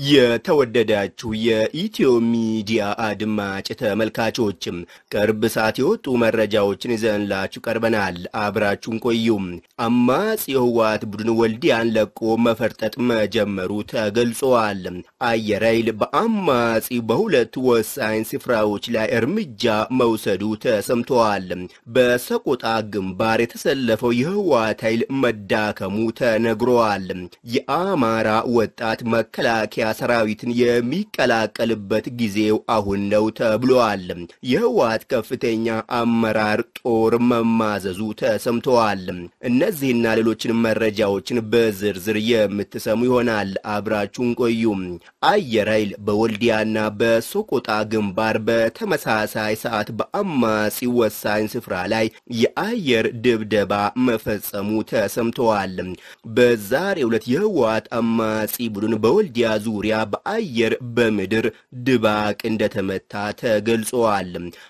የተወደዳችሁ የኢትዮ ሚዲያ አድማጭ ተመልካቾችም ቅርብ ሰዓት የወጡ መረጃዎችን ይዘንላችሁ ቀርበናል። አብራችሁን ቆዩም። አማጺ የህወሓት ቡድን ወልዲያን ለቆ መፈርጠጥ መጀመሩ ተገልጿል። አየር ኃይል በአማጺ በሁለት ወሳኝ ስፍራዎች ላይ እርምጃ መውሰዱ ተሰምተዋል። በሰቆጣ ግንባር የተሰለፈው የህወሓት ኃይል መዳከሙ ተነግሯል። የአማራ ወጣት መከላከያ ሰራዊትን የሚቀላቀልበት ጊዜው አሁን ነው ተብሏል። የህወሓት ከፍተኛ አመራር ጦር መማዘዙ ተሰምተዋል። እነዚህና ሌሎችን መረጃዎችን በዝርዝር የምትሰሙ ይሆናል። አብራችሁን ቆዩ። አየር ኃይል በወልዲያና በሶቆጣ ግንባር በተመሳሳይ ሰዓት በአማጺ ወሳኝ ስፍራ ላይ የአየር ድብደባ መፈጸሙ ተሰምተዋል። በዛሬው ዕለት የህወሓት አማጺ ቡድን በወልዲያ ዙሪያ በአየር በምድር ድባቅ እንደተመታ ተገልጸዋል።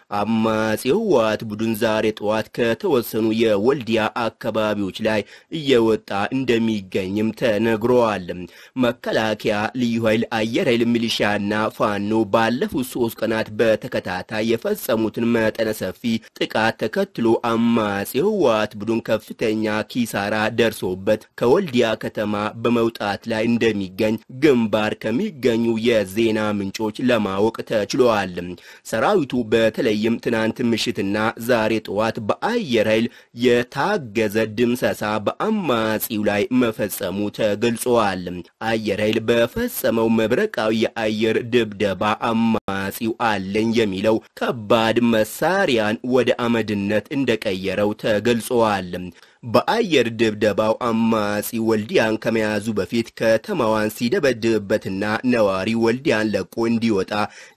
አማጺ የህወሓት ቡድን ዛሬ ጠዋት ከተወሰኑ የወልዲያ አካባቢዎች ላይ እየወጣ እንደሚገኝም ተነግረዋል። መከላከያ፣ ልዩ ኃይል፣ አየር ኃይል፣ ሚሊሻና ፋኖ ባለፉት ሶስት ቀናት በተከታታይ የፈጸሙትን መጠነ ሰፊ ጥቃት ተከትሎ አማጺ የህወሓት ቡድን ከፍተኛ ኪሳራ ደርሶበት ከወልዲያ ከተማ በመውጣት ላይ እንደሚገኝ ግንባር ከሚገኙ የዜና ምንጮች ለማወቅ ተችሏል። ሰራዊቱ በተለይም ትናንት ምሽትና ዛሬ ጠዋት በአየር ኃይል የታገዘ ድምሰሳ በአማጺው ላይ መፈጸሙ ተገልጿል። አየር ኃይል በፈጸመው መብረቃዊ የአየር ድብደባ አማጺው አለኝ የሚለው ከባድ መሳሪያን ወደ አመድነት እንደቀየረው ተገልጿል። በአየር ድብደባው አማጺ ወልዲያን ከመያዙ በፊት ከተማዋን ሲደበድብበትና ነዋሪ ወልዲያን ለቆ እንዲወጣ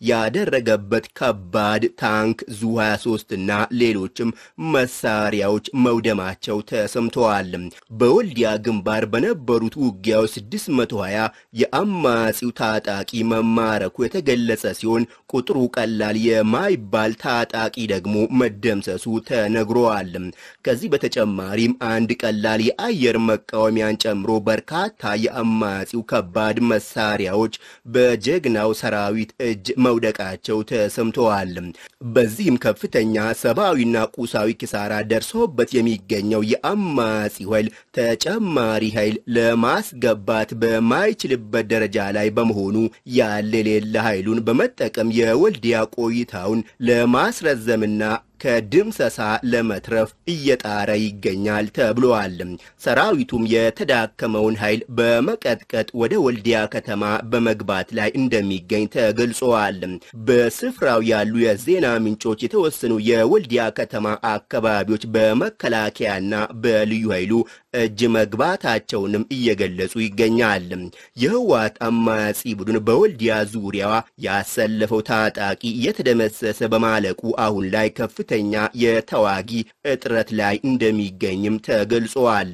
ያደረገበት ከባድ ታንክ ዙ 23 እና ሌሎችም መሳሪያዎች መውደማቸው ተሰምተዋል። በወልዲያ ግንባር በነበሩት ውጊያዎች 620 የአማጺው ታጣቂ መማረኩ የተገለጸ ሲሆን ቁጥሩ ቀላል የማይባል ታጣቂ ደግሞ መደምሰሱ ተነግሯል። ከዚህ በተጨማሪም አንድ ቀላል የአየር መቃወሚያን ጨምሮ በርካታ የአማጺው ከባድ መሳሪያዎች በጀግናው ሰራዊት እጅ መውደቃቸው ተሰምተዋል። በዚህም ከፍተኛ ሰብአዊና ቁሳዊ ኪሳራ ደርሶበት የሚገኘው የአማጺው ኃይል ተጨማሪ ኃይል ለማስገባት በማይችልበት ደረጃ ላይ በመሆኑ ያለ የሌለ ኃይሉን በመጠቀም የወልዲያ ቆይታውን ለማስረዘምና ከድምሰሳ ለመትረፍ እየጣረ ይገኛል ተብሏል። ሰራዊቱም የተዳከመውን ኃይል በመቀጥቀጥ ወደ ወልዲያ ከተማ በመግባት ላይ እንደሚገኝ ተገልጸዋል። በስፍራው ያሉ የዜና ምንጮች የተወሰኑ የወልዲያ ከተማ አካባቢዎች በመከላከያና በልዩ ኃይሉ እጅ መግባታቸውንም እየገለጹ ይገኛል። የህወሓት አማጺ ቡድን በወልዲያ ዙሪያዋ ያሰለፈው ታጣቂ እየተደመሰሰ በማለቁ አሁን ላይ ከፍ ከፍተኛ የተዋጊ እጥረት ላይ እንደሚገኝም ተገልጸዋል።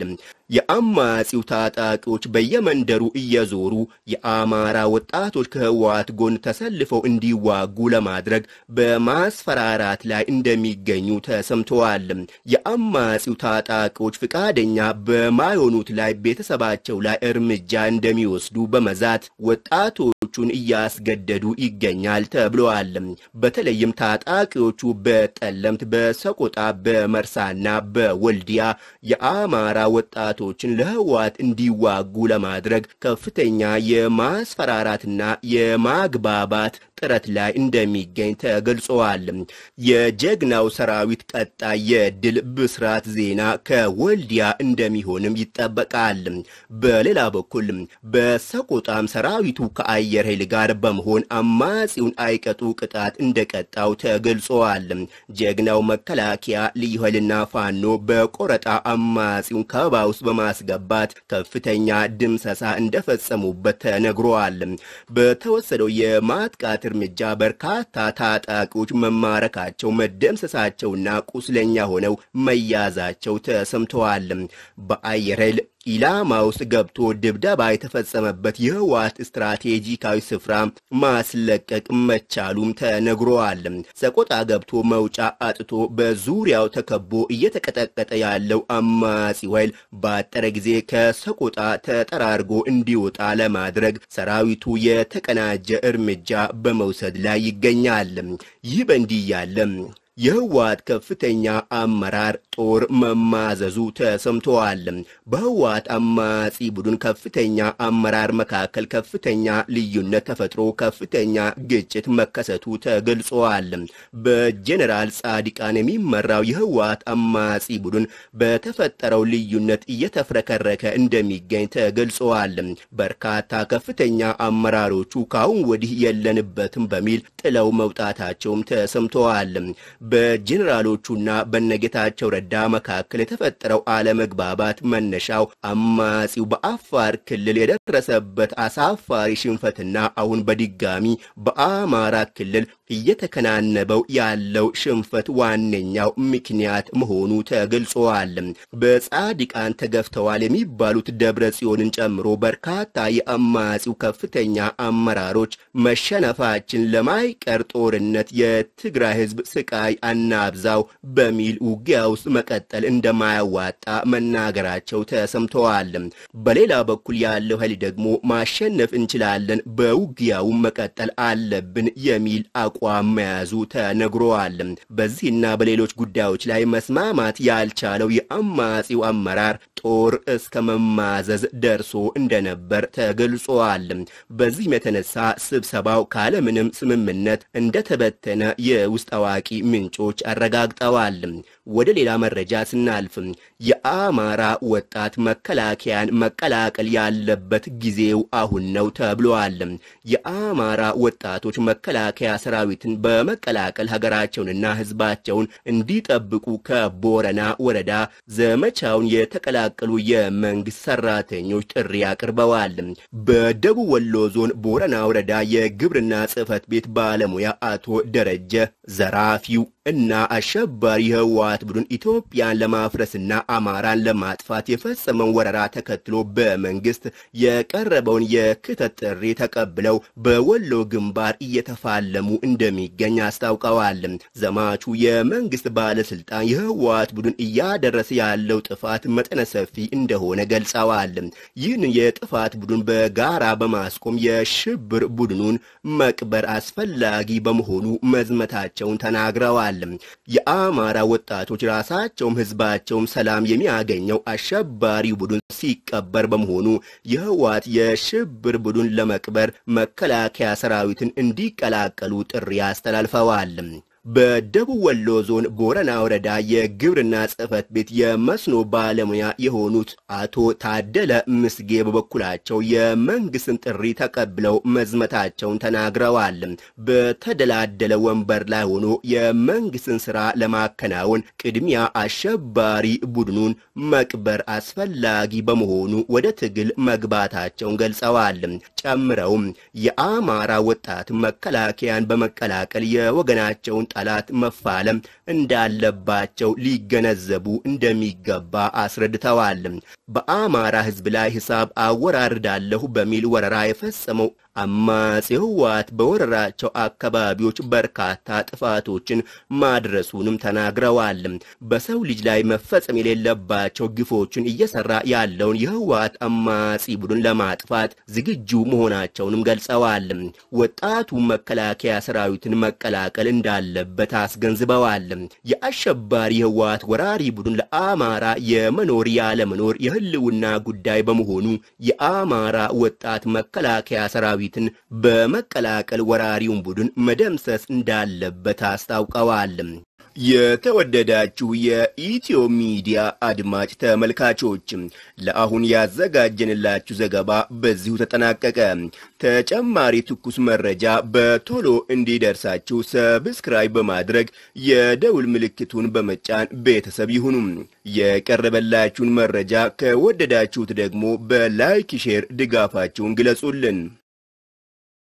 የአማጺው ታጣቂዎች በየመንደሩ እየዞሩ የአማራ ወጣቶች ከህወሓት ጎን ተሰልፈው እንዲዋጉ ለማድረግ በማስፈራራት ላይ እንደሚገኙ ተሰምተዋል። የአማጺው ታጣቂዎች ፍቃደኛ በማይሆኑት ላይ ቤተሰባቸው ላይ እርምጃ እንደሚወስዱ በመዛት ወጣቶቹን እያስገደዱ ይገኛል ተብለዋል። በተለይም ታጣቂዎቹ በጠለምት፣ በሰቆጣ፣ በመርሳና በወልዲያ የአማራ ወጣቶችን ለህወሓት እንዲዋጉ ለማድረግ ከፍተኛ የማስፈራራትና የማግባባት ጥረት ላይ እንደሚገኝ ተገልጸዋል። የጀግናው ሰራዊት ቀጣይ የድል ብስራት ዜና ከወልዲያ እንደሚሆንም ይጠበቃል። በሌላ በኩል በሰቆጣም ሰራዊቱ ከአየር ኃይል ጋር በመሆን አማጺውን አይቀጡ ቅጣት እንደቀጣው ተገልጸዋል። ጀግናው መከላከያ ልዩ ኃይልና ፋኖ በቆረጣ አማጺውን ከበባ ውስጥ በማስገባት ከፍተኛ ድምሰሳ እንደፈጸሙበት ተነግሯል። በተወሰደው የማጥቃት እርምጃ በርካታ ታጣቂዎች መማረካቸው፣ መደምሰሳቸውና ቁስለኛ ሆነው መያዛቸው ተሰምተዋል። በአየር ኃይል ኢላማ ውስጥ ገብቶ ድብደባ የተፈጸመበት የህወሓት ስትራቴጂካዊ ስፍራ ማስለቀቅ መቻሉም ተነግሯል። ሰቆጣ ገብቶ መውጫ አጥቶ በዙሪያው ተከቦ እየተቀጠቀጠ ያለው አማጺው ኃይል ባጠረ ጊዜ ከሰቆጣ ተጠራርጎ እንዲወጣ ለማድረግ ሰራዊቱ የተቀናጀ እርምጃ በመውሰድ ላይ ይገኛል። ይህ በእንዲህ ያለ የህወሓት ከፍተኛ አመራር ጦር መማዘዙ ተሰምተዋል። በህወሓት አማጺ ቡድን ከፍተኛ አመራር መካከል ከፍተኛ ልዩነት ተፈጥሮ ከፍተኛ ግጭት መከሰቱ ተገልጿል። በጀኔራል ጻድቃን የሚመራው የህወሓት አማጺ ቡድን በተፈጠረው ልዩነት እየተፍረከረከ እንደሚገኝ ተገልጿል። በርካታ ከፍተኛ አመራሮቹ ከአሁን ወዲህ የለንበትም በሚል ጥለው መውጣታቸውም ተሰምተዋል። በጄኔራሎቹና በነጌታቸው ረዳ መካከል የተፈጠረው አለመግባባት መነሻው አማጺው በአፋር ክልል የደረሰበት አሳፋሪ ሽንፈትና አሁን በድጋሚ በአማራ ክልል እየተከናነበው ያለው ሽንፈት ዋነኛው ምክንያት መሆኑ ተገልጿል። በጻድቃን ተገፍተዋል የሚባሉት ደብረ ጽዮንን ጨምሮ በርካታ የአማጺው ከፍተኛ አመራሮች መሸነፋችን ለማይቀር ጦርነት የትግራይ ህዝብ ስቃይ አናብዛው በሚል ውጊያ ውስጥ መቀጠል እንደማያዋጣ መናገራቸው ተሰምተዋል። በሌላ በኩል ያለው ኃይል ደግሞ ማሸነፍ እንችላለን፣ በውጊያውም መቀጠል አለብን የሚል አቋም መያዙ ተነግሯል። በዚህና በሌሎች ጉዳዮች ላይ መስማማት ያልቻለው የአማጺው አመራር ጦር እስከ መማዘዝ ደርሶ እንደነበር ተገልጿል። በዚህም የተነሳ ስብሰባው ካለምንም ስምምነት እንደተበተነ የውስጥ አዋቂ ምንጮች አረጋግጠዋል። ወደ ሌላ መረጃ ስናልፍ የአማራ ወጣት መከላከያን መቀላቀል ያለበት ጊዜው አሁን ነው ተብሏል። የአማራ ወጣቶች መከላከያ ሰራዊትን በመቀላቀል ሀገራቸውንና ሕዝባቸውን እንዲጠብቁ ከቦረና ወረዳ ዘመቻውን የተቀላቀሉ የመንግስት ሰራተኞች ጥሪ አቅርበዋል። በደቡብ ወሎ ዞን ቦረና ወረዳ የግብርና ጽሕፈት ቤት ባለሙያ አቶ ደረጀ ዘራፊው እና አሸባሪ የህወሓት ቡድን ኢትዮጵያን ለማፍረስና አማራን ለማጥፋት የፈጸመውን ወረራ ተከትሎ በመንግስት የቀረበውን የክተት ጥሪ ተቀብለው በወሎ ግንባር እየተፋለሙ እንደሚገኝ አስታውቀዋል። ዘማቹ የመንግስት ባለስልጣን የህወሓት ቡድን እያደረሰ ያለው ጥፋት መጠነ ሰፊ እንደሆነ ገልጸዋል። ይህን የጥፋት ቡድን በጋራ በማስቆም የሽብር ቡድኑን መቅበር አስፈላጊ በመሆኑ መዝመታቸውን ተናግረዋል። የአማራ ወጣቶች ራሳቸውም ህዝባቸውም ሰላም የሚያገኘው አሸባሪ ቡድን ሲቀበር በመሆኑ የህወሓት የሽብር ቡድን ለመቅበር መከላከያ ሰራዊትን እንዲቀላቀሉ ጥሪ አስተላልፈዋል። በደቡብ ወሎ ዞን ቦረና ወረዳ የግብርና ጽሕፈት ቤት የመስኖ ባለሙያ የሆኑት አቶ ታደለ ምስጌ በበኩላቸው የመንግስትን ጥሪ ተቀብለው መዝመታቸውን ተናግረዋል። በተደላደለ ወንበር ላይ ሆኖ የመንግስትን ስራ ለማከናወን ቅድሚያ አሸባሪ ቡድኑን መቅበር አስፈላጊ በመሆኑ ወደ ትግል መግባታቸውን ገልጸዋል። ጨምረውም የአማራ ወጣት መከላከያን በመቀላቀል የወገናቸውን ጠላት መፋለም እንዳለባቸው ሊገነዘቡ እንደሚገባ አስረድተዋል። በአማራ ህዝብ ላይ ሂሳብ አወራርዳለሁ በሚል ወረራ የፈጸመው አማጺ ህወሓት በወረራቸው አካባቢዎች በርካታ ጥፋቶችን ማድረሱንም ተናግረዋል። በሰው ልጅ ላይ መፈጸም የሌለባቸው ግፎችን እየሰራ ያለውን የህወሓት አማጺ ቡድን ለማጥፋት ዝግጁ መሆናቸውንም ገልጸዋል። ወጣቱ መከላከያ ሰራዊትን መቀላቀል እንዳለበት አስገንዝበዋል። የአሸባሪ ህወሓት ወራሪ ቡድን ለአማራ የመኖር ያለመኖር የህልውና ጉዳይ በመሆኑ የአማራ ወጣት መከላከያ ሰራዊት ትን በመቀላቀል ወራሪውን ቡድን መደምሰስ እንዳለበት አስታውቀዋል። የተወደዳችሁ የኢትዮ ሚዲያ አድማጭ ተመልካቾች ለአሁን ያዘጋጀንላችሁ ዘገባ በዚሁ ተጠናቀቀ። ተጨማሪ ትኩስ መረጃ በቶሎ እንዲደርሳችሁ ሰብስክራይብ በማድረግ የደውል ምልክቱን በመጫን ቤተሰብ ይሁኑ። የቀረበላችሁን መረጃ ከወደዳችሁት ደግሞ በላይክ ሼር ድጋፋችሁን ግለጹልን።